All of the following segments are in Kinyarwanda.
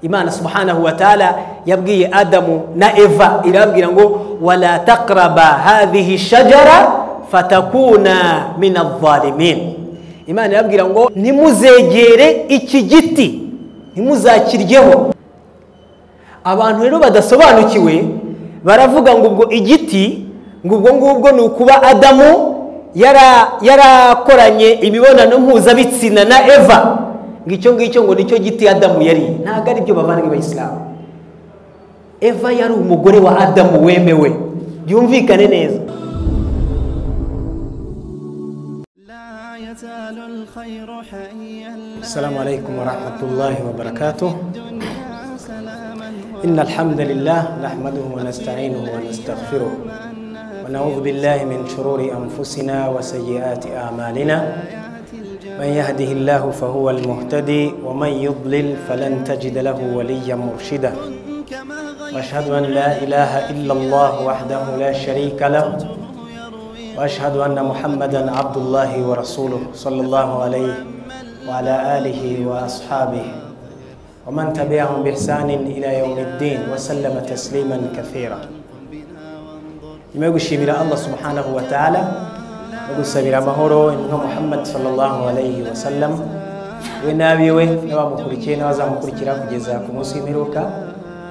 imana subhanahu wa taala yabwiye adamu na eva irababwira ngo wala takraba hadhihi shajara fatakuna min adh-dhalimin imana irababwira ngo ntimuzegere iki giti ntimuzakiryeho abantu rero badasobanukiwe baravuga ngo ubwo igiti ngo ubwo ngubwo ni ukuba adamu yara- yarakoranye imibonano mpuzabitsina na eva ngo icyo ngicyo ngo nicyo giti adamu yariye ntabwo ari byo bavanga abayisilamu eva yari umugore wa adamu wemewe byumvikane neza لا يزال الخير حيا السلام عليكم ورحمة الله وبركاته الدنيا سلاما إن الحمد لله نحمده ونستعينه ونستغفره ونعوذ بالله من شرور أنفسنا وسيئات أعمالنا من يهده الله فهو المهتدي ومن يضلل فلن تجد له وليا مرشدا وأشهد أن لا إله إلا الله وحده لا شريك له وأشهد أن محمدا عبد الله ورسوله صلى الله عليه وعلى آله وأصحابه ومن تبعهم بإحسان إلى يوم الدين وسلم تسليما كثيرا nyuma yo gushimira allah subhanahu wa ta'ala no gusabira amahoro intumwa muhammad sallallahu alayhi wa sallam we n'abiwe n'abamukurikiye n'abazamukurikira kugeza ku munsi w'imperuka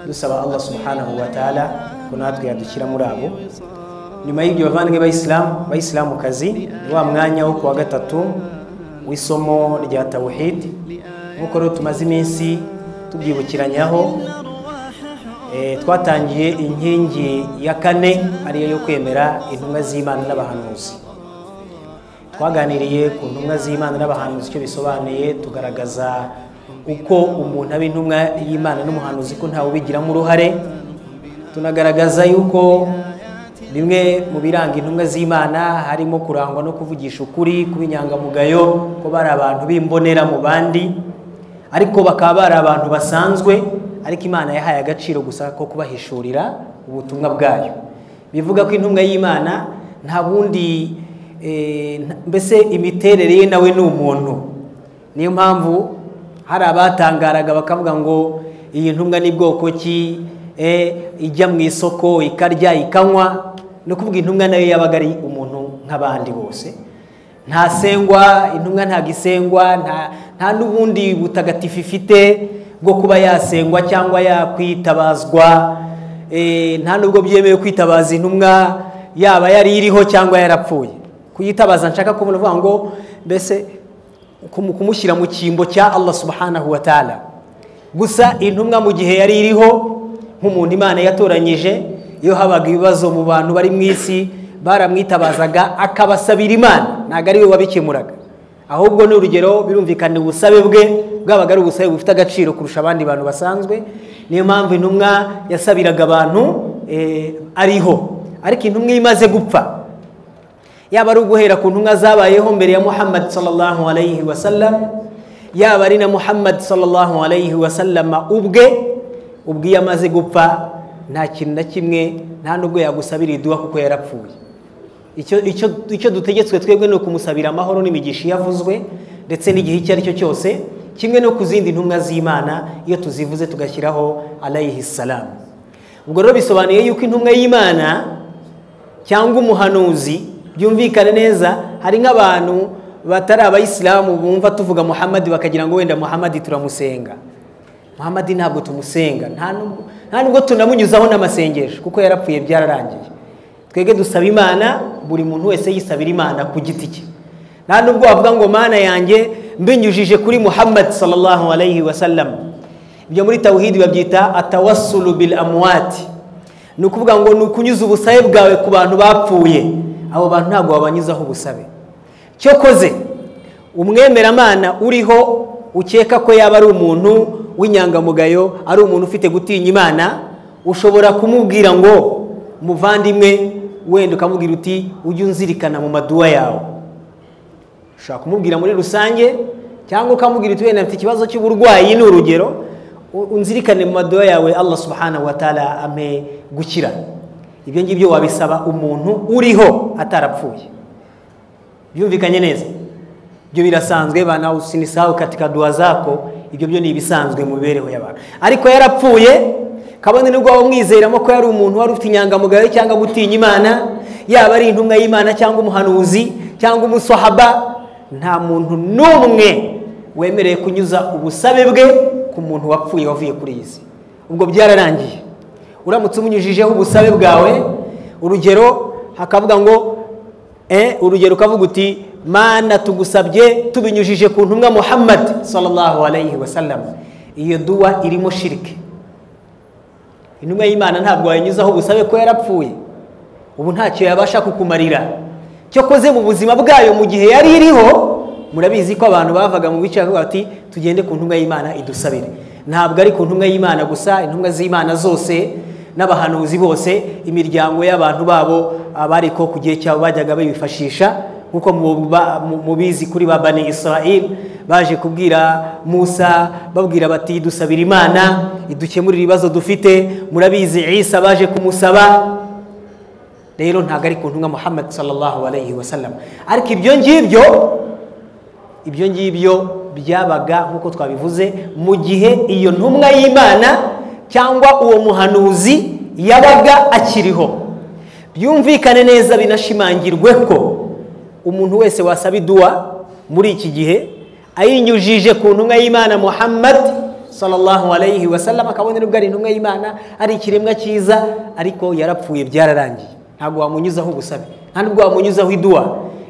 dusaba allah subhanahu wa ta'ala ko natwe yadukira muri abo nyuma y'ibyo bavandwe bayisilamu bayisilamukazi ni wa mwanya wo kuwa gatatu w'isomo rya tawhid nk'uko rero tumaze iminsi tubyibukiranyaho Eh, twatangiye inkingi ya kane ariyo yo kwemera intumwa z'imana n'abahanuzi twaganiriye ku ntumwa z'imana n'abahanuzi icyo bisobanuye tugaragaza uko umuntu aba intumwa y'imana n'umuhanuzi ko ntawe ubigiramo uruhare tunagaragaza yuko bimwe mu biranga intumwa z'imana harimo kurangwa no kuvugisha ukuri kuba inyangamugayo ko bari abantu b'imbonera mu bandi ariko bakaba bari abantu basanzwe ariko imana yahaye agaciro gusa ko kubahishurira ubutumwa bwayo bivuga ko intumwa y'imana nta bundi eh, nta- mbese imiterere ye nawe ni umuntu niyo mpamvu hari abatangaraga bakavuga ngo iyi ntumwa ni bwoko ki eh, ijya mu isoko ikarya ikanywa ni ukuvuga intumwa nayo yabaga ari umuntu nk'abandi bose ntasengwa intumwa ntabwo isengwa nta- nta n'ubundi butagatifu ifite bwo kuba yasengwa cyangwa yakwitabazwa Eh, nta n'ubwo byemewe kwitabaza intumwa yaba yari iriho cyangwa yarapfuye kuyitabaza nshaka kubona uvuga ngo mbese kumu- kumushyira mu cyimbo cya allah subhanahu wa ta'ala gusa intumwa mu gihe yari iriho nk'umuntu imana yatoranyije iyo habaga ibibazo mu bantu bari mu isi baramwitabazaga akabasabira imana ntabwo ari we wabikemuraga ahubwo ni urugero birumvikana ubusabe bwe bwabaga ari ubusabe bufite agaciro kurusha abandi bantu basanzwe niyo mpamvu intumwa yasabiraga abantu eh, ariho ariko intumwa iyo imaze gupfa yaba ari uguhera ku ntumwa zabayeho mbere ya muhammad sallallahu alayhi wa sallam yaba ari na muhammad sallallahu alayhi wa sallama ubwe ubwo iyo amaze gupfa nta kintu na kimwe nta n'ubwo yagusabira iduha kuko yarapfuye icyo icyo icyo dutegetswe twebwe ni ukumusabira amahoro n'imigisha yavuzwe ndetse n'igihe icyo ari cyo cyose kimwe no ku zindi ntumwa z'imana iyo tuzivuze tugashyiraho alayhi salamu ubwo rero bisobanuye yuko intumwa y'imana cyangwa umuhanuzi byumvikane neza hari nk'abantu batari abayisilamu bumva tuvuga muhammadi bakagira ngo wenda muhammadi turamusenga muhammadi ntabwo tumusenga nta nubwo- nta nubwo tunamunyuzaho n'amasengesho kuko yarapfuye byararangiye twebwe dusaba imana buri muntu wese yisabira imana ku giti cye nta nubwo wavuga ngo mana yanjye mbinyujije kuri muhammadi sallallahu alayhi wa sallam ibyo muri tawhidi babyita atawasulu bil amwati ni ukuvuga ngo ni ukunyuza ubusabe bwawe ku bantu bapfuye abo bantu ntabwo wabanyuzaho ubusabe cyokoze umwemeramana uriho ukeka ko yaba ari umuntu w'inyangamugayo ari umuntu ufite gutinya imana ushobora kumubwira ngo muvandimwe wenda ukamubwira uti ujye unzirikana mu maduwa yawe ushobora kumubwira muri rusange cyangwa ukamubwira uti wenda mfite ikibazo cy'uburwayi ni urugero u- unzirikane mu maduwa yawe allah subhanahu wa ta'ala ampe gukira ibyo ngibyo wabisaba umuntu uriho atarapfuye byumvikanye neza ibyo birasanzwe bana usinisahu katika dua zako ibyo byo ni ibisanzwe mu mibereho y'abantu ariko yarapfuye kabone nubwo bamwizeramo ko yari umuntu wari ufite inyangamugayo cyangwa gutinya imana yaba ari intumwa y'imana cyangwa umuhanuzi cyangwa umusahaba nta muntu n'umwe wemerewe kunyuza ubusabe bwe ku muntu wapfuye wavuye kuri iyi si ubwo byararangiye uramutse umunyujijeho ubusabe bwawe urugero hakavuga ngo eh, urugero ukavuga uti mana tugusabye tubinyujije ku ntumwa muhammad sallallahu alayhi wasallam iyo duwa irimo shirike intumwa y'imana ntabwo wayinyuzaho ubusabe ko yarapfuye ubu ntacyo yabasha kukumarira cyokoze mu buzima bwayo mu gihe yari iriho murabizi ko abantu bavaga mu bice bakavuga bati tugende ku ntumwa y'imana idusabire ntabwo ari ku ntumwa y'imana gusa intumwa z'imana zose n'abahanuzi bose imiryango y'abantu babo abari ko ku gihe cyabo bajyaga bayifashisha nk'uko muba- mu- mubizi kuri ba bani israel baje kubwira musa babwira bati dusabira imana idukemurira ibibazo dufite murabizi isa baje kumusaba rero ntabwo ari ku ntumwa muhammad sallallahu alayhi wasallam ariko ibyo ngibyo ibyo ngibyo byabaga nk'uko twabivuze mu gihe iyo ntumwa y'imana cyangwa uwo muhanuzi yabaga akiriho byumvikane neza binashimangirwe ko umuntu wese wasaba iduwa muri iki gihe ayinyujije ku ntumwa y'imana muhammad sallallahu alayhi wasallam akabona nubwo ari intumwa y'imana ari ikiremwa cyiza ariko yarapfuye byararangiye ntabwo wamunyuzaho ubusabe nta nubwo wamunyuzaho iduwa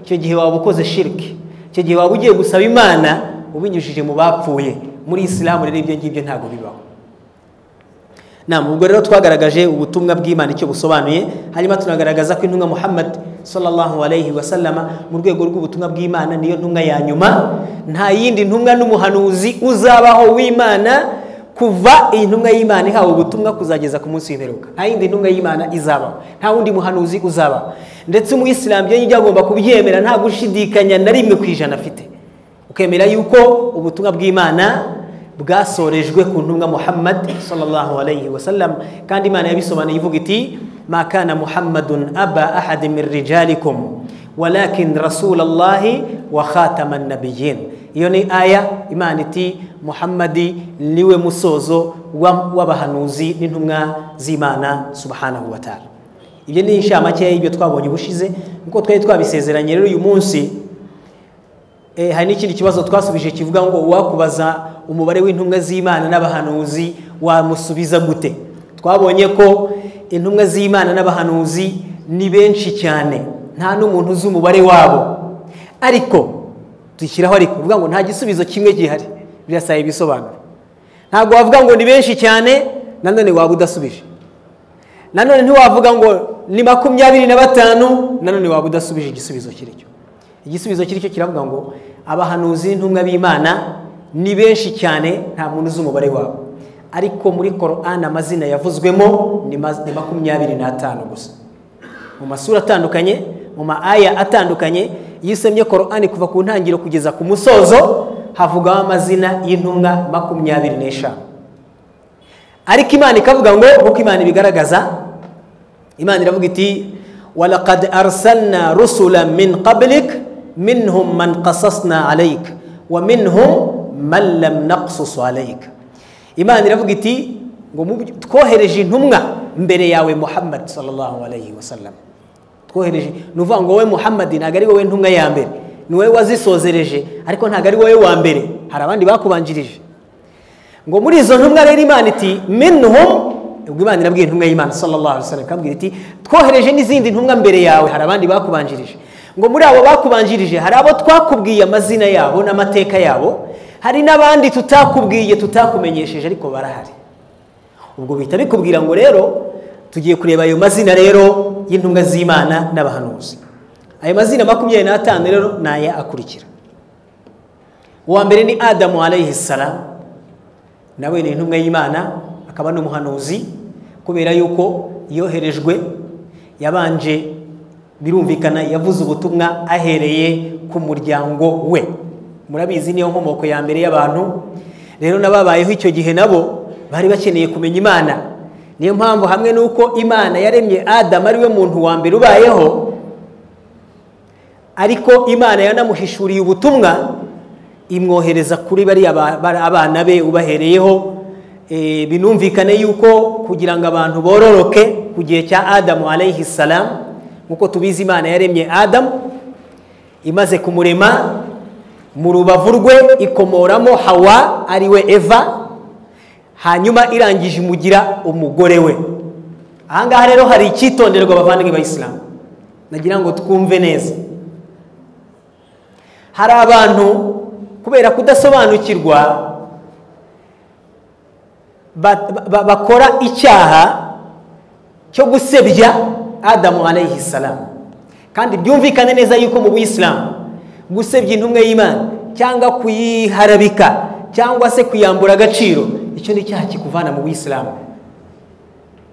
icyo gihe waba ukoze shirike icyo gihe waba ugiye gusaba imana ubinyujije mu bapfuye muri isilamu rero ibyo ngibyo ntabwo bibaho nama ubwo rero twagaragaje ubutumwa bw'imana icyo busobanuye hanyuma tunagaragaza ko intumwa muhammad sallallahu alayhi wasallama mu rwego rw'ubutumwa bw'imana niyo ntumwa ya nyuma nta yindi ntumwa n'umuhanuzi uzabaho w'imana kuva iyi ntumwa y'imana ihawe ubutumwa kuzageza ku munsi w'imperuka nta yindi ntumwa y'imana izabaho nta wundi muhanuzi uzabaho ndetse umuyisilamu iyo yijya agomba kubyemera nta gushidikanya na rimwe ku ijana afite ukemera yuko ubutumwa bw'imana bwasorejwe ku ntumwa muhammad sallallahu alayhi wasallam kandi imana yabisobanuye ivuga iti ma kana muhammadun aba ahadi min rijalikum walakin rasulallahi wa khatama nabiyin iyo ni aya imana iti muhammadi niwe musozo wa- w'abahanuzi n'intumwa z'imana subhanahu wa ta'ala ibyo ni inshamake y'ibyo twabonye ubushize nk'uko twari twabisezeranye rero uyu munsi Eh, hari n'ikindi kibazo twasubije kivuga ngo uwakubaza umubare w'intumwa z'imana n'abahanuzi wamusubiza gute twabonye ko intumwa z'imana n'abahanuzi ni benshi cyane nta n'umuntu uzi umubare wabo ariko dushyiraho ariko uvuga ngo nta gisubizo kimwe gihari birasaba ibisobanuro ntabwo wavuga ngo ni benshi cyane nanone waba udasubije nanone ntiwavuga ngo ni makumyabiri na batanu nanone waba udasubije igisubizo kiri cyo igisubizo kiri cyo kiravuga ngo abahanuzi n'intumwa b'imana ni benshi cyane nta muntu uzi umubare wabo ariko muri koran amazina yavuzwemo ni ma- ni makumyabiri n'atanu gusa mu masura atandukanye mu maaya atandukanye iyo usemye korani kuva ku ntangiriro kugeza ku musozo havugaho amazina y'intumwa makumyabiri n'eshanu ariko imana ikavuga ngo nk'uko imana ibigaragaza imana iravuga iti walaqad arsalna rusula min qablik minhum man qasasna alayk wa minhum man lam naqsus alayk imana iravuga iti ngo mu byo- twohereje intumwa mbere yawe muhammad sallallahu alayhi wasallam twohereje ni uvuga ngo wowe muhammad ntabwo ari wowe ntumwa ya mbere ni wowe wazisozereje ariko ntabwo ari wowe wa mbere hari abandi bakubanjirije ngo muri izo ntumwa rero imana iti minhum ubwo imana irabwira intumwa y'imana sallallahu alaihi wasallam ikabwira iti twohereje n'izindi ntumwa mbere yawe hari abandi bakubanjirije ngo muri abo bakubanjirije hari abo twakubwiye amazina yabo n'amateka yabo hari n'abandi tutakubwiye tutakumenyesheje ariko barahari ubwo bihita bikubwira ngo rero tugiye kureba ayo mazina rero y'intumwa z'imana n'abahanuzi ayo mazina makumyabiri n'atanu rero ni aya akurikira uwa mbere ni adamu alayhi salamu nawe ni intumwa y'imana akaba n'umuhanuzi kubera yuko yoherejwe yabanje birumvikana yavuze ubutumwa ahereye ku muryango we murabizi niyo nkomoko ya mbere y'abantu rero n'ababayeho icyo gihe nabo bari bakeneye kumenya imana niyo mpamvu hamwe n'uko imana yaremye adamu ari we muntu wa mbere ubayeho ariko imana yanamuhishuriye ubutumwa imwohereza kuri bariya ba- ba- abana be ubahereyeho Eh, binumvikane yuko kugira ngo abantu bororoke ku gihe cya adamu alayhi salam nk'uko tubizi imana yaremye adamu imaze kumurema mu rubavu rwe ikomoramo hawa ariwe eva hanyuma irangije imugira umugore we ahangaha rero hari icyitonderwa abavandimwe b'abayisilamu nagira ngo twumve neza hari abantu kubera kudasobanukirwa ba- ba- bakora icyaha cyo gusebya adamu alayhi salam kandi byumvikane neza yuko mu buyisilamu gusebya intumwa y'imana cyangwa kuyiharabika cyangwa se kuyambura agaciro icyo ni icyaha kikuvana mu buyisilamu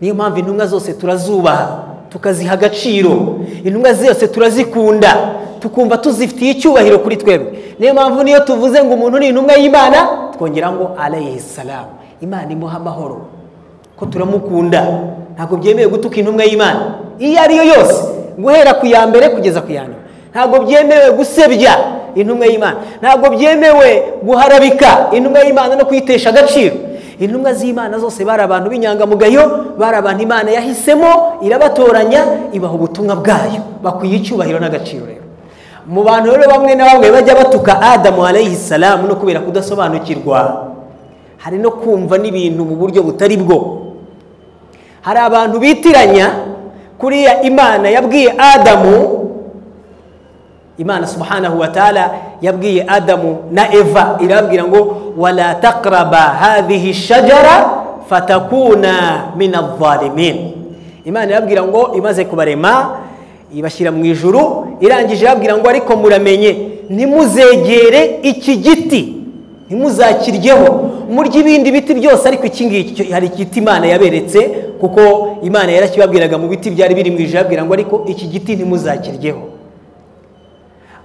niyo mpamvu intumwa zose turazubaha tukaziha agaciro intumwa zose turazikunda tukumva tuzifitiye icyubahiro kuri twebwe niyo mpamvu niyo tuvuze ngo umuntu ni intumwa y'imana twongera ngo alayhi salam imana imuha amahoro ko turamukunda ntabwo byemewe gutuka intumwa y'imana iyo ari yo yose guhera ku ya mbere kugeza ku ya nyuma ntabwo byemewe gusebya intumwa y'imana ntabwo byemewe guharabika intumwa y'imana no kuyitesha agaciro intumwa z'imana zose bari abantu b'inyangamugayo bari abantu imana yahisemo irabatoranya ibaha ubutumwa bwayo bakwiye icyubahiro n'agaciro rero mu bantu rero bamwe na bamwe bajya batuka adamu alayhi salamu no kubera kudasobanukirwa hari no kumva n'ibintu mu buryo butari bwo hari abantu bitiranya kuriya imana yabwiye adamu imana subhanahu wa taala yabwiye adamu na eva irababwira ngo wala taqraba hadhihi shajara fatakuna min adhalimin imana irababwira ngo imaze kubarema ibashyira mu ijuru irangije irababwira ngo ariko muramenye ntimuzegere iki giti ntimuzakiryeho murya ibindi biti byose ariko iki ngiki cyo- hari igiti imana yaberetse kuko imana yarakibabwiraga mu biti byari biri mu ijuru irababwira ngo ariko iki giti ntimuzakiryeho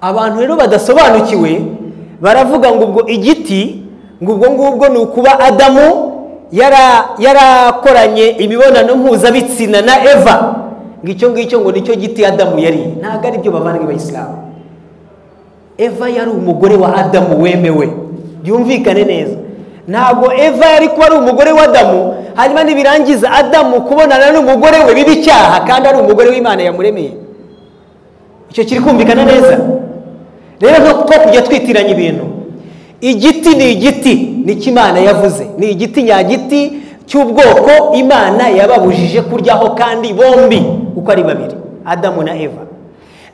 abantu rero badasobanukiwe baravuga ngo ubwo igiti ngo ubwo ngubwo ni ukuba adamu yara- yarakoranye imibonano mpuzabitsina na eva ngo icyo ngicyo ngo nicyo giti adamu yariye ntabwo ari byo bavana b'abayisilamu eva yari umugore wa adamu wemewe byumvikane neza ntabwo eva yari kuba ari umugore wa adamu hanyuma nibirangiza adamu kubonana n'umugore we biba icyaha kandi ari umugore w'imana yamuremeye icyo kiri kumvikana neza rero nko two kujya twitiranya ibintu igiti ni igiti nicyo imana yavuze ni igiti nyagiti cy'ubwoko imana yababujije kuryaho kandi bombi uko ari babiri adamu na eva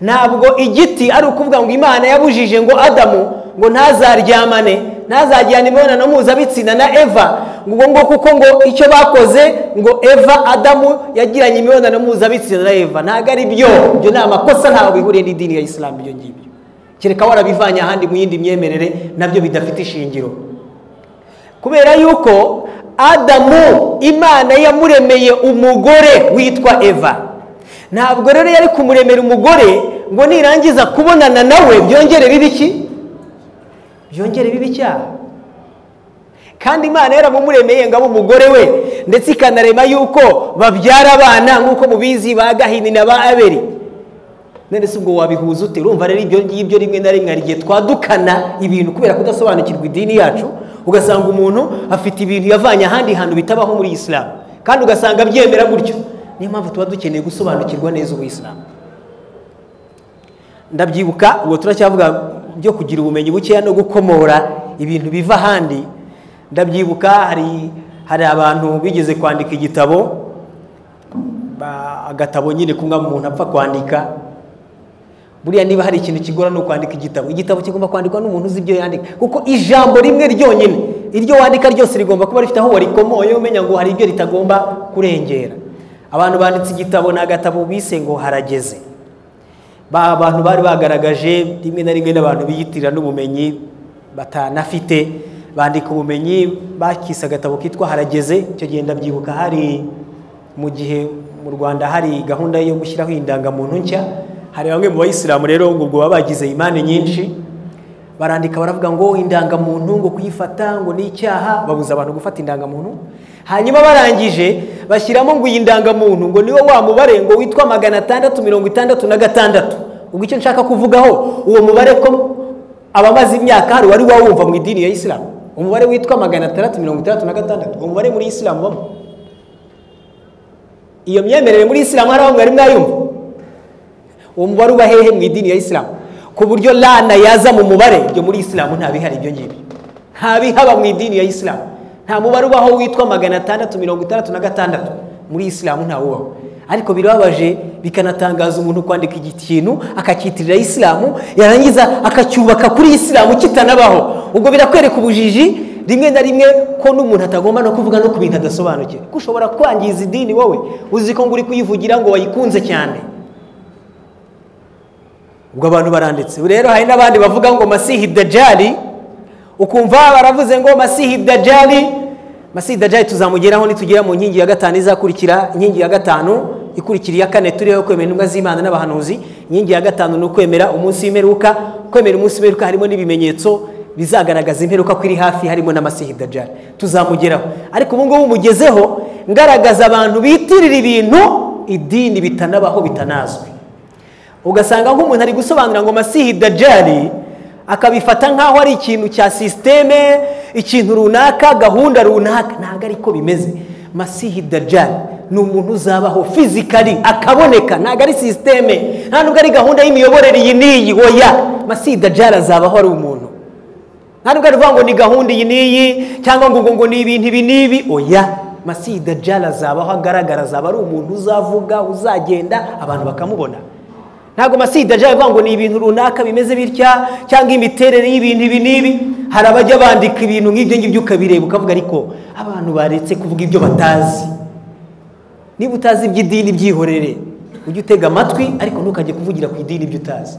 ntabwo igiti ari ukuvuga ngo imana yabujije ngo adamu ngo ntazaryamane ntazajyane imibonano mpuzabitsina na eva ngo ubwo ngo kuko ngo icyo bakoze ngo eva adamu yagiranye imibonano mpuzabitsina na eva ntabwo ari byo ibyo ni amakosa ntaho bihuriye n'idini ya isilamu ibyo ngibyo kereka warabivanye ahandi mu yindi myemerere nabyo bidafite ishingiro kubera yuko adamu imana yamuremeye umugore witwa eva ntabwo rero yari kumuremera umugore ngo nirangiza kubonana nawe byongere bibe iki byongere bibe icyaha kandi imana yaramumuremeye ngo abe umugore we ndetse ikanarema yuko babyara abana nk'uko mubizi ba gahini na ba aberi none se ubwo wabihuza ute urumva rero ibyo ngibyo rimwe na rimwe hari igihe twadukana ibintu kubera kudasobanukirwa idini yacu ugasanga umuntu afite ibintu yavanye ahandi hantu bitabaho muri isilamu kandi ugasanga abyemera gutyo niyo mpamvu tuba dukeneye gusobanukirwa neza ubuyisilamu ndabyibuka ubwo turacyavuga byo kugira ubumenyi bukeya no gukomora ibintu biva ahandi ndabyibuka hari hari abantu bigeze kwandika igitabo ba- agatabo nyine kumwe umuntu apfa kwandika buriya niba hari ikintu kigorana ni ukwandika igitabo igitabo kigomba kwandikwa n'umuntu uzi ibyo yandika kuko ijambo rimwe ryonyine iryo wandika ryose rigomba kuba rifite aho warikomoye umenya ngo hari ibyo ritagomba kurengera abantu banditse igitabo ni agatabo bise ngo harageze ba abantu bari bagaragaje rimwe na rimwe n'abantu biyitirira n'ubumenyi batanafite bandika ubumenyi bakise agatabo kitwa harageze icyo gihe ndabyibuka hari mu gihe mu rwanda hari gahunda yo gushyiraho indangamuntu nshya hari bamwe mu bayisilamu rero ngo ubwo baba bagize imani nyinshi barandika baravuga ngo indangamuntu ngo kuyifata ngo ni icyaha babuza abantu gufata indangamuntu hanyuma barangije bashyiramo ngo iyi ndangamuntu ngo niwo wa mubare ngo witwa magana atandatu mirongo itandatu na gatandatu ubwo icyo nshaka kuvugaho uwo mubare ko ababaze imyaka hari wari wawumva mu idini ya isilamu umubare witwa magana atandatu mirongo itandatu na gatandatu uwo mubare muri isilamu ubamo iyo myemerere muri isilamu hari aho mwari mwayumva uwo mubare uba hehe mu idini ya isilamu ku buryo lana yaza mu mubare ibyo muri isilamu nta bihari ibyo ngibyo nta bihaba mu idini ya isilamu nta mubare ubaho witwa magana atandatu mirongo itandatu na gatandatu muri isilamu ntawe ubaho ariko birababaje bikanatangaza umuntu kwandika ikintu akacyitirira isilamu yarangiza akacyubaka kuri isilamu kitanabaho ubwo birakwereka ubujiji rimwe na rimwe ko n'umuntu atagomba no kuvuga no ku bintu adasobanukiwe kuko ushobora kwangiza idini wowe uzi ko ngo uri kuyivugira ngo wayikunze cyane ubwo abantu baranditse rero hari n'abandi bavuga ngo masihi dajari ukumva baravuze ngo masihi dajari masihi dajari tuzamugeraho nitugera mu nkingi ya gatanu izakurikira inkingi ya gatanu ikurikira iya kane turiho kwemera intumwa z'imana n'abahanuzi inkingi ya gatanu ni ukwemera umunsi w'imperuka kwemera umunsi w'imperuka harimo n'ibimenyetso bizagaragaza imperuka ko iri hafi harimo na masihi dajari tuzamugeraho ariko ubu ngubu umugezeho ngaragaza abantu bitirira ibintu idini bitanabaho bitanazwi ugasanga nk'umuntu ari gusobanura ngo masihi dajari akabifata nk'aho ari ikintu cya sisiteme ikintu runaka gahunda runaka ntabwo ariko bimeze masihi dajari ni umuntu uzabaho fizikari akaboneka ntabwo ari sisiteme nta nubwo ari gahunda y'imiyoborere iyi n'iyi oya masihi dajari azabaho ari umuntu nta nubwo ari ukuvuga ngo ni gahunda iyi n'iyi cyangwa ngo ngo ni ibintu ibi n'ibi oya masihi dajari azabaho agaragara azaba ari umuntu uzavuga uzagenda abantu bakamubona ntabwo masihi dajari avuga ngo ni ibintu runaka bimeze bitya cyangwa imiterere y'ibintu ibi n'ibi hari abajya bandika ibintu nk'ibyo ngibyo ukabireba ukavuga ariko abantu baretse kuvuga ibyo batazi niba utazi iby'idini byihorere ujye utega amatwi ariko ntukajye kuvugira ku idini ibyo utazi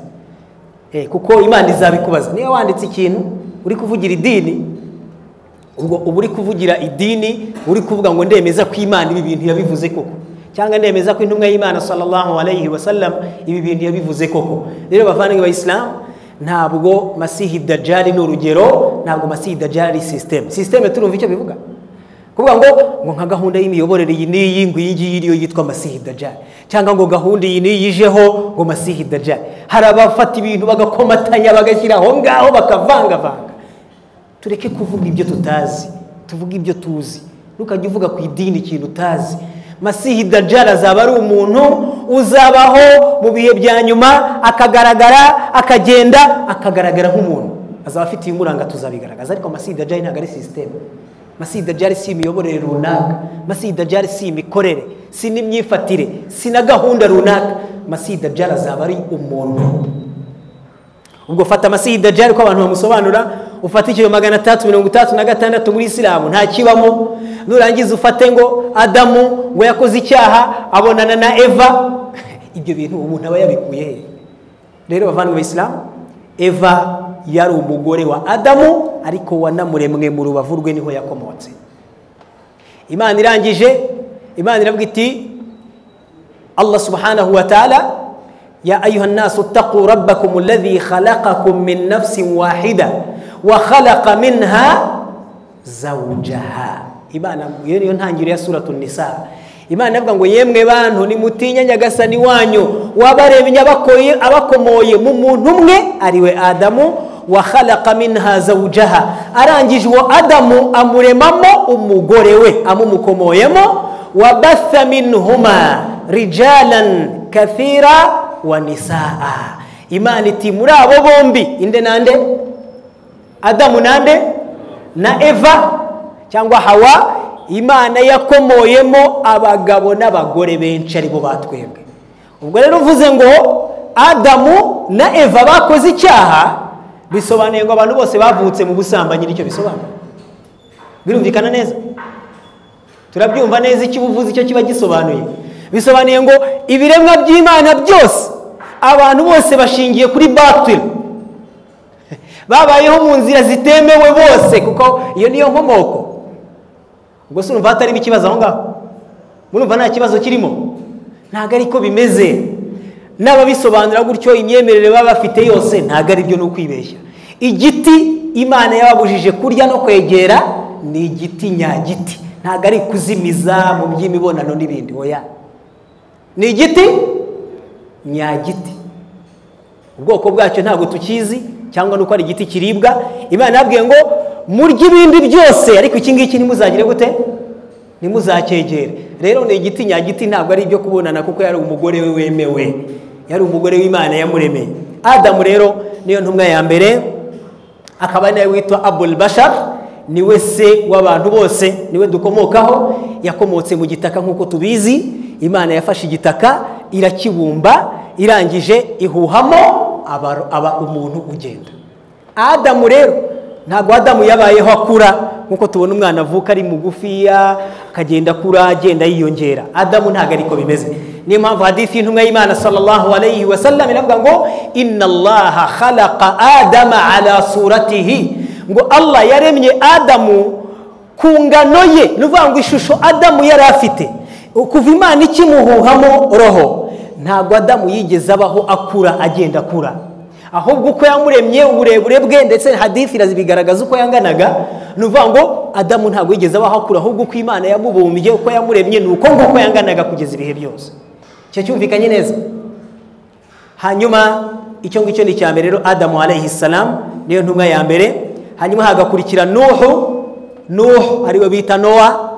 Eh, kuko imana izabikubaza niba wanditse ikintu uri kuvugira idini ubwo uba uri kuvugira idini uri kuvuga ngo ndemeza ko imana ibi bintu yabivuze koko cyangwa ndemeza ko intumwa y'imana sallallahu alayhi wa sallam ibi bintu yabivuze koko rero bavandimwe ba isilamu ntabwo masihi dajari ni urugero ntabwo masihi dajari ari sisiteme sisiteme turumva icyo bivuga kuvuga ngo ngo nka gahunda y'imiyoborere iyi n'iyi ngo iyi ngiyi niyo yitwa masihi dajari cyangwa ngo gahunda iyi n'iyi ijeho ngo masihi dajari hari abafata ibintu bagakomatanya bagashyira aho ngaho bakavangavanga tureke kuvuga ibyo tutazi tuvuge ibyo tuzi ntukajye uvuga ku idini ikintu utazi masihi dajara azaba ari umuntu uzabaho mu bihe bya nyuma akagaragara akagenda akagaragara nk'umuntu azaba afite ibimuranga tuzabigaragaza ariko masihi dajara ntabwo ari sisiteme masihi dajara si imiyoborere runaka masihi dajara si imikorere si n'imyifatire si na gahunda runaka masihi dajara azaba ari umuntu ubwo fata masihi dajari ko abantu bamusobanura ufate icyo magana atandatu mirongo itandatu na gatandatu muri isilamu nta kibamo nurangiza ufate ngo adamu ngo yakoze icyaha abonana na eva ibyo bintu umuntu aba yabikuye he rero bavandimwe isilamu eva yari umugore wa adamu ariko wanamuremwe mu rubavu rwe niho yakomotse imana irangije imana iravuga iti allah subhanahu wa ta'ala يا أيها الناس اتقوا ربكم الذي خلقكم من نفس واحدة وخلق منها زوجها Imana iyo niyo ntangiriro ya suratu nisa Imana ivuga ngo yemwe bantu nimutinya nyagasani wanyu wabaremye abakoye abakomoye mu muntu umwe ariwe Adamu wa khalaqa minha zawjaha arangije uwo Adamu amuremamo umugore we amumukomoyemo wabatha minhuma rijalan kathira wa nisaa imana iti muri abo bombi inde nande adamu nande na eva cyangwa hawa imana yakomoyemo abagabo n'abagore benshi aribo batwebwe ubwo rero uvuze ngo adamu na eva bakoze icyaha bisobanuye ngo abantu bose bavutse mu busambanyi nicyo bisobanura birumvikana neza turabyumva neza icyo uba uvuze icyo kiba gisobanuye bisobanuye ngo ibiremwa by'imana byose abantu bose bashingiye kuri batiri babayeho mu nzira zitemewe bose kuko iyo niyo nkomoko ubwo si urumva hatarimo ikibazo aho ngaho murumva nta kibazo kirimo ntabwo ariko bimeze n'ababisobanura gutyo imyemerere baba bafite yose ntabwo aribyo ni ukwibeshya igiti imana yababujije kurya no kwegera ni igiti nyagiti ntabwo ari kuzimiza mu by'imibonano n'ibindi oya ni igiti nyagiti ubwoko bwacyo ntabwo tukizi cyangwa ni uko ari igiti kiribwa imana yabwiye ngo murye ibindi byose ariko iki ngiki ntimuzagire gute ntimuzacyegere rero ni igiti nyagiti ntabwo ari ibyo kubonana kuko yari umugore we wemewe yari umugore w'imana yamuremeye adamu rero niyo ntumwa ya mbere akaba ari nawe witwa abul bashar niwe se w'abantu bose niwe dukomokaho yakomotse mu gitaka nk'uko tubizi imana yafashe igitaka irakibumba irangije ihuhamo aba, aba umuntu ugenda adamu rero ntabwo adamu yabayeho akura nk'uko tubona umwana avuka ari mugufiya akagenda akura agenda yiyongera adamu ntabwo ariko bimeze niyo mpamvu hadithi y'intumwa y'imana sallallahu alayhi wa sallam iravuga ngo inna allaha khalaqa adama ala suratihi ngo allah yaremye adamu ku ngano ye ni ukuvuga ngo ishusho adamu yari afite kuva imana ikimuhuhamo roho ntabwo adamu yigeze abaho akura agenda akura ahubwo uko yamuremye uburebure bwe ndetse hadithi irabigaragaza uko yanganaga ni ukuvuga ngo adamu ntabwo yigeze abaho akura ahubwo uko imana yamubumbye uko yamuremye ni uko nguko yanganaga kugeza ibihe byose icyo cyumvikanye neza hanyuma icyo ngicyo ni icya mbere rero adamu alayhi salamu niyo ntumwa ya mbere hanyuma hagakurikira nuhu nuhu ariwe bita nowa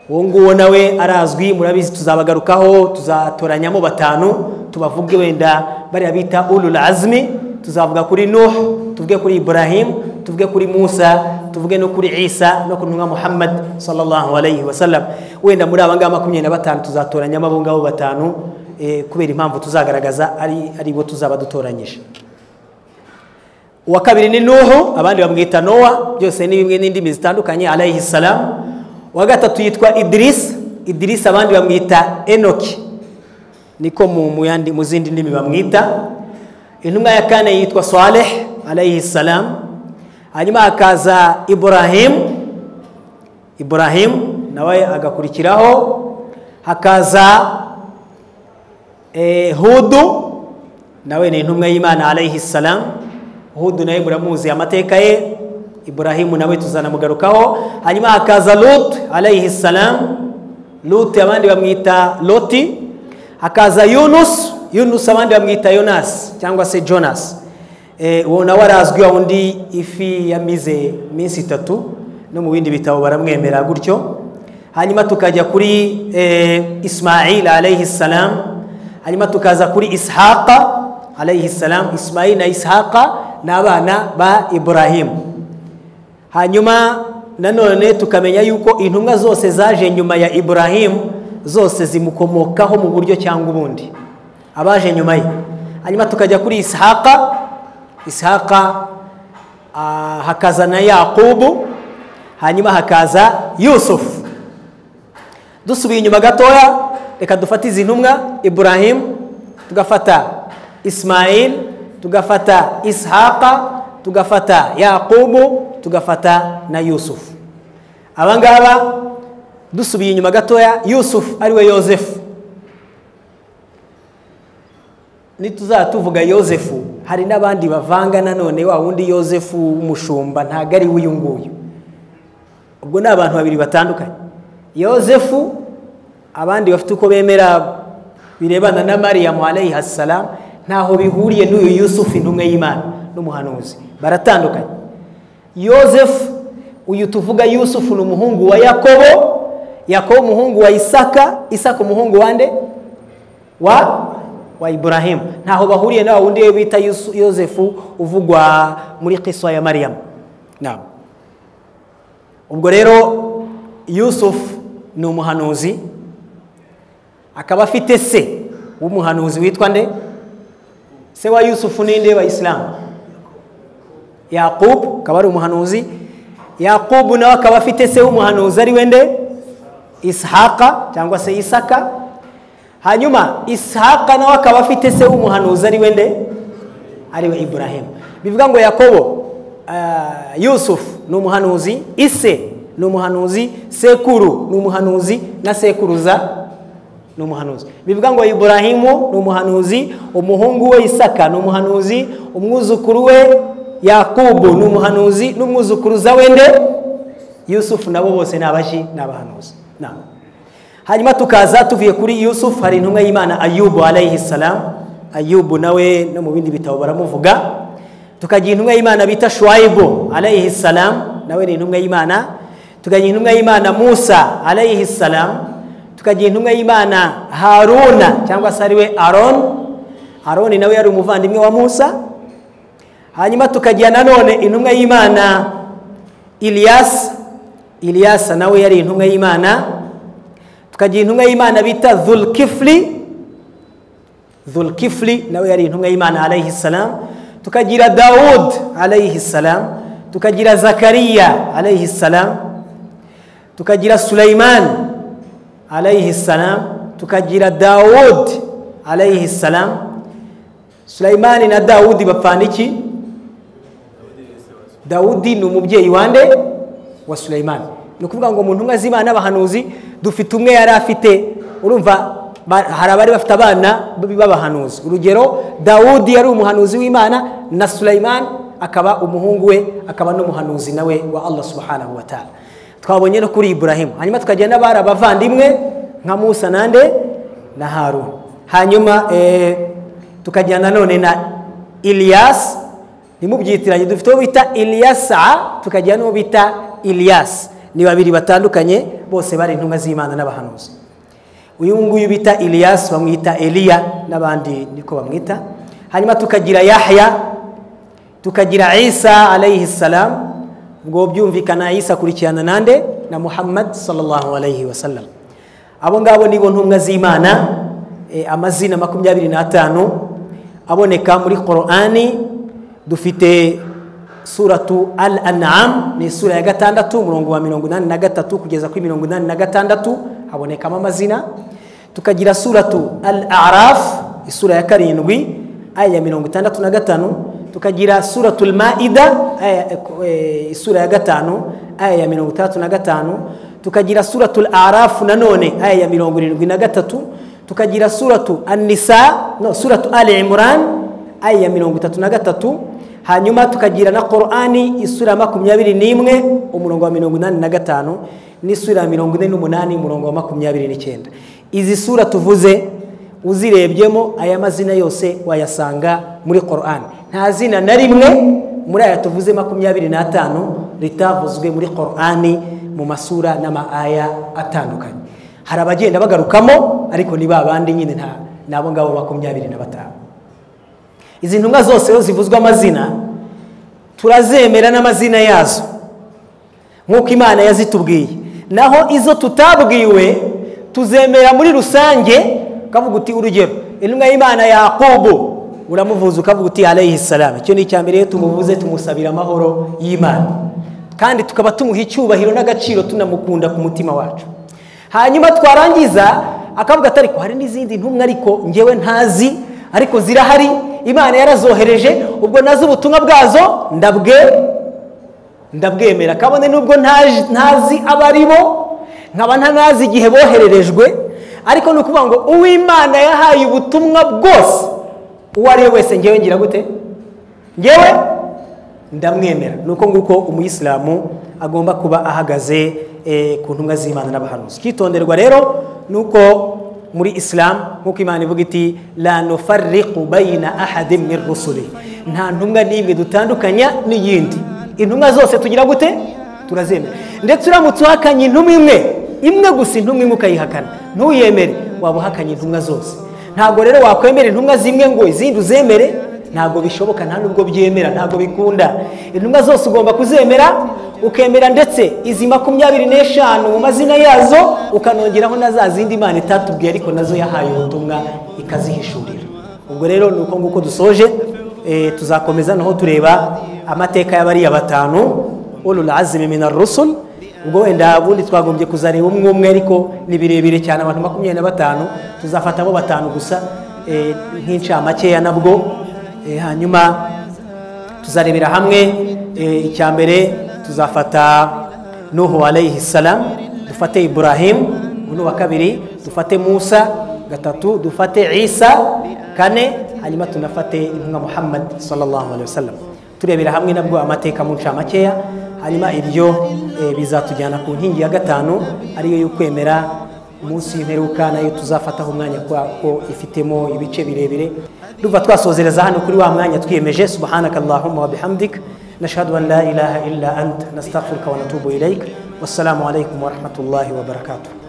uwo nguwo nawe arazwi murabizi tuzabagarukaho tuzatoranyamo batanu tubavuge wenda bariya bita ulul azmi tuzavuga kuri nuhu tuvuge kuri ibrahim tuvuge kuri musa tuvuge no kuri isa no ku ntumwa muhammad sallallahu alayhi wa sallam wenda muri aba ngaba makumyabiri na batanu tuzatoranyamo abo ngabo batanu eh, kubera impamvu tuzagaragaza ari ari bo tuzaba dutoranyije uwa kabiri ni nuhu abandi bamwita nowa byose ni bimwe n'indimi zitandukanye alayhi salamu uwa gatatu yitwa idirisi idirisi abandi bamwita enoki niko mu- mu yandi- mu zindi ndimi bamwita intumwa ya kane yitwa saleh alayhi salamu hanyuma hakaza iburahimu iburahimu nawe agakurikiraho hakaza eh, hudu nawe ni intumwa y'imana alayhi salamu hudu nawe muramuzi amateka ye iburahimu nawe tuzanamugarukaho hanyuma hakaza lut alayhi salamu lut abandi bamwita loti hakaza yunus yunus abandi bamwita yonasi cyangwa se jonas Eh, uwo nawe arazwi wa wundi ifi yamize iminsi itatu no mu bindi bitabo baramwemera gutyo hanyuma tukajya kuri eh, ismail alayhi salam hanyuma tukaza kuri ishaqa alayhi salam ismail na ishaqa ni abana ba iburahimu hanyuma nanone tukamenya yuko intumwa zose zaje nyuma ya iburahimu zose zimukomokaho mu buryo cyangwa ubundi abaje nyuma ye hanyuma tukajya kuri ishaqa ishaqa ah, hakaza na yakubu hanyuma hakaza yusufu dusubiye inyuma gatoya reka dufate izi ntumwa iburahimu tugafata ismail tugafata ishaqa tugafata yakubu tugafata na yusufu aba ngaba dusubiye inyuma gatoya yusufu ariwe yozefu nituzaba tuvuga yozefu hari n'abandi bavanga nanone wa wundi yozefu w'umushumba ntabwo ari we uyu nguyu ubwo ni abantu babiri batandukanye yozefu abandi bafite uko bemera birebana na mariyamu alayhi salamu ntaho bihuriye n'uyu yusufu intumwa y'imana n'umuhanuzi baratandukanye yozefu uyu tuvuga yusufu ni umuhungu wa yakobo yakobo umuhungu wa isaka isaka umuhungu wa nde wa wa iburahimu ntaho bahuriye na wa wundi we bita Yusu- yozefu uvugwa muri kiswa ya mariyamu namu ubwo rero yusufu ni umuhanuzi akaba afite se w'umuhanuzi witwa nde se wa yusufu ninde wa isilamu yakubu akaba ari umuhanuzi yakubu nawe akaba afite se w'umuhanuzi ari we nde ishaqa cyangwa se isaka hanyuma ishaqa nawe akaba afite se w'umuhanuzi ari we nde ari we iburahimu bivuga ngo yakobo ah, yusufu ni umuhanuzi ise ni umuhanuzi sekuru ni umuhanuzi na sekuruza ni umuhanuzi bivuga ngo iburahimu ni umuhanuzi umuhungu we isaka ni umuhanuzi umwuzukuru we yakubu ni umuhanuzi n'umwuzukuruza we nde yusufu nabo bose ni abashi ni abahanuzi Naam. hanyuma tukaza tuvuye kuri yusufu hari intumwa y'imana ayubu alayhi salam ayubu nawe no mu bindi bitabo baramuvuga tukagira intumwa y'imana bita shuwayibu alayhi salamu nawe ni intumwa y'imana tukagira intumwa y'imana musa alayhi salamu tukagira intumwa y'imana haruna cyangwa se ariwe aroni aroni nawe yari umuvandimwe wa musa hanyuma tukagira nanone intumwa y'imana iliyasi iliyasa nawe yari intumwa y'imana tukagira intumwa y'imana bita zulkifuri zulkifuri nawe yari intumwa y'imana alayhi salamu tukagira dawud alayhi salamu tukagira zakariya alayhi salamu tukagira suleyman alayhi salamu tukagira dawud alayhi salamu suleyman na dawudi bapfana iki dawudi ni umubyeyi wande wa suleyman ni ukuvuga ngo mu ntumwa z'imana n'abahanuzi dufite umwe yari afite urumva ba- hari abari bafite abana b- b'abahanuzi urugero dawudi yari umuhanuzi w'imana na suleyman akaba umuhungu we akaba n'umuhanuzi nawe wa allah subhanahu wa ta'ala twabonye no kuri iburahimu hanyuma tukagira n'abari abavandimwe nka musa nande na haruna hanyuma eh, tukagira nanone na iliyasi ntimubyitiranye dufite uwo bita iliyasa tukagira n'uwo bita iliyasi ni babiri batandukanye bose bari intumwa z'imana n'abahanuzi uyu nguyu bita iliyasi bamwita eliya n'abandi niko bamwita hanyuma tukagira yahya tukagira isa alayhi salam ubwo byumvikana isa akurikirana nande na muhammad sallallahu alayhi wasallam abo ngabo nibo ntumwa z'imana eh, amazina makumyabiri n'atanu aboneka muri korani dufite suratu al anam ni sura ya gatandatu umurongo wa mirongo inani na gatatu kugeza kuri mirongo inani na gatandatu habonekamo amazina tukagira suratu al araf isura ya karindwi aya ya mirongo itandatu na gatanu tukagira suratul maida aya- eh, isura ya gatanu aya ya mirongo itandatu na gatanu tukagira suratul arafu nanone aya ya mirongo irindwi na gatatu tukagira suratu anisa no suratu al imran aya ya mirongo itatu na gatatu hanyuma tukagira na korani isura ya makumyabiri n'imwe umurongo wa mirongo inani na gatanu n'isura ya mirongo ine n'umunani umurongo wa makumyabiri n'icyenda izi sura tuvuze uzirebyemo aya mazina yose wayasanga muri korani nta zina na rimwe muri aya tuvuze makumyabiri n'atanu ritavuzwe muri korani mu masura n'amaaya atandukanye hari abagenda bagarukamo ariko ni ba bandi nyine nta ni abo ngabo makumyabiri na batanu izi ntumwa zose iyo zivuzwe amazina turazemera n'amazina yazo nk'uko imana yazitubwiye naho izo tutabwiwe tuzemera muri rusange ukavuga uti urugero intumwa y'imana yakobo uramuvuza ukavuga uti alayhi salamu icyo ni icya mbere iyo tumuvuze tumusabira amahoro y'imana kandi tukaba tumuha icyubahiro n'agaciro tunamukunda ku mutima wacu hanyuma twarangiza akavuga ati ariko hari n'izindi ntumwa ariko ngewe ntazi ariko zirahari imana yarazohereje ubwo nazi ubutumwa bwazo ndabwe ndabwemera kabone nubwo ntaje- ntazi abari bo nkaba ntanazi igihe bohererejwe ariko ni ukuvuga ngo uwimana yahaye ubutumwa bwose uwo ari we wese ngewe ngira gute ngewe ndamwemera ni uko nguko umuyisilamu agomba kuba ahagaze eh, ku ntumwa z'imana n'abahanuzi icyitonderwa rero ni uko muri isilamu nk'uko imana ivuga iti la nufarriqu bayina ahadi min rusuli nta ntumwa n'imwe dutandukanya n'iyindi intumwa zose tugira gute turazemera ndetse uramutse uhakanye intumwa imwe imwe gusa intumwa imwe ukayihakana ntuyemere waba uhakanye intumwa zose ntabwo rero wakwemera intumwa zimwe ngo izindi uzemere ntabwo bishoboka nta nubwo byemera ntabwo bikunda intumwa zose ugomba kuzemera ukemera ndetse izi makumyabiri n'eshanu mu mazina yazo ukanongeraho na za zindi imana itatubwiye ariko nazo yahaye ubutumwa ikazihishurira ubwo rero ni uko nguko dusoje eh, tuzakomeza naho tureba amateka y'abariya batanu ulul azimi min rusul ubwo wenda ubundi twagombye kuzareba umwe umwe ariko ni birebire cyane abantu makumyabiri na batanu tuzafatamo batanu gusa eh, nk'incamakeya nabwo Eh, hanyuma tuzarebera hamwe eh, icya mbere tuzafata nuhu alayhi salam dufate ibrahim uno wa kabiri dufate musa gatatu dufate isa kane hanyuma tunafate intumwa muhammad sallallahu alaihi wasallam turebera hamwe nabwo amateka mu ncamakeya hanyuma ibyo eh, bizatujyana ku nkingi ya gatanu ariyo y'ukwemera munsi y'imperuka nayo tuzafataho umwanya kuko ifitemo ibice birebire duva twasozereza hano kuri wa mwanya twiyemeje subhanaka allahumma wa bihamdik nashhadu an la ilaha illa anta nastaghfiruka wa natubu ilaik wassalamu alaikum wa rahmatullahi wa barakatuh